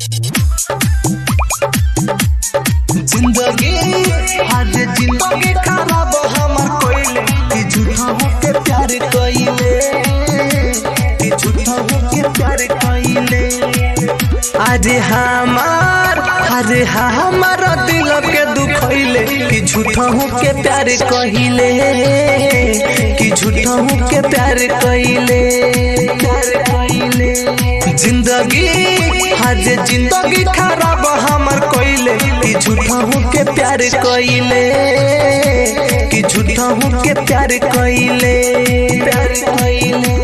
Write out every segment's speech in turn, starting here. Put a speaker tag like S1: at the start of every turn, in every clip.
S1: जिंदगी आज जिंदगी खराब हमर कोइले कि झूठा होके प्यार कइले कि झूठा होके प्यार कइले आज हमार आज हमार दिल के दुखइले कि झूठा होके प्यार कइले कि झूठा होके प्यार कइले प्यार कइले जिंदगी आज जिंदगी खराब हमर कइले कि झूठा होके प्यार कइले कि झूठा होके प्यार कइले प्यार कइले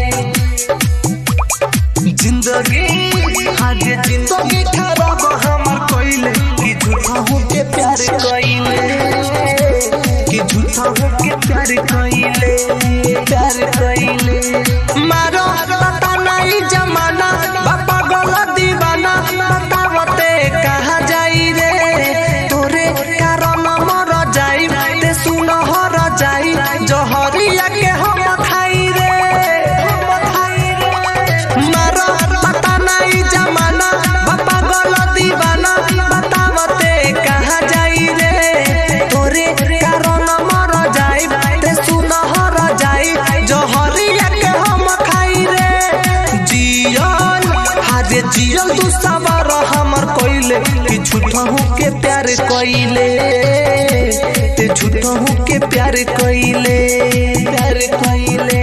S1: जिंदगी आज जिंदगी खराब हमर कइले कि झूठा होके प्यार कइले कि झूठा होके प्यार कइले प्यार कइले मारो पता नहीं जमाना बापा गला दीवाना बतावते कहा जाई रे तोरे कारण मर जाई ते सुन हर जाई जहरिया के हम खाई रे हम खाई रे मारो पता नहीं जमाना बापा गला दीवाना बतावते कहा जाई रे तोरे कारण मर जाई ते सुन हर जाई जहरिया के हम खाई रे जियल हारे जियल तू सवार हमर कोइले कि झूठा के प्यार कोइले ते झूठा के प्यार कोइले प्यार कोइले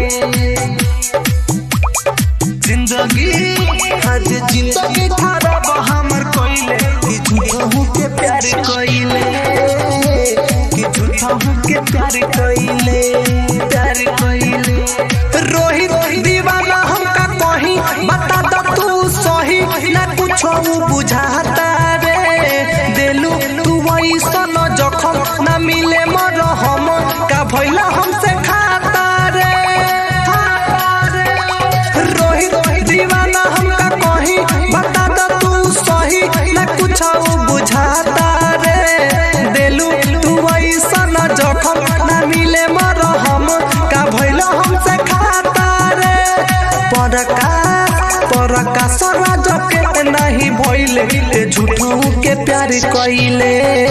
S1: जिंदगी आज जिंदगी खराब हमर कोइले कि झूठा के प्यार कोइले कि झूठा के प्यार कोइले प्यार कोइले रोहित दीवाना हमका कहीं बता दो तू सही ना कुछो बुझाता रे देलू तू वैसन जखम ना मिले मर हम का भइला हमसे खाता रे खाता रे रोहित दीवाना हमका कहीं बता दो तू सही ना कुछो बुझाता रे देलू तू वैसन जखम ना मिले मर हम का भइला हमसे खाता रे परका परका सराज के नहीं भइले ते झूठों के प्यार कइले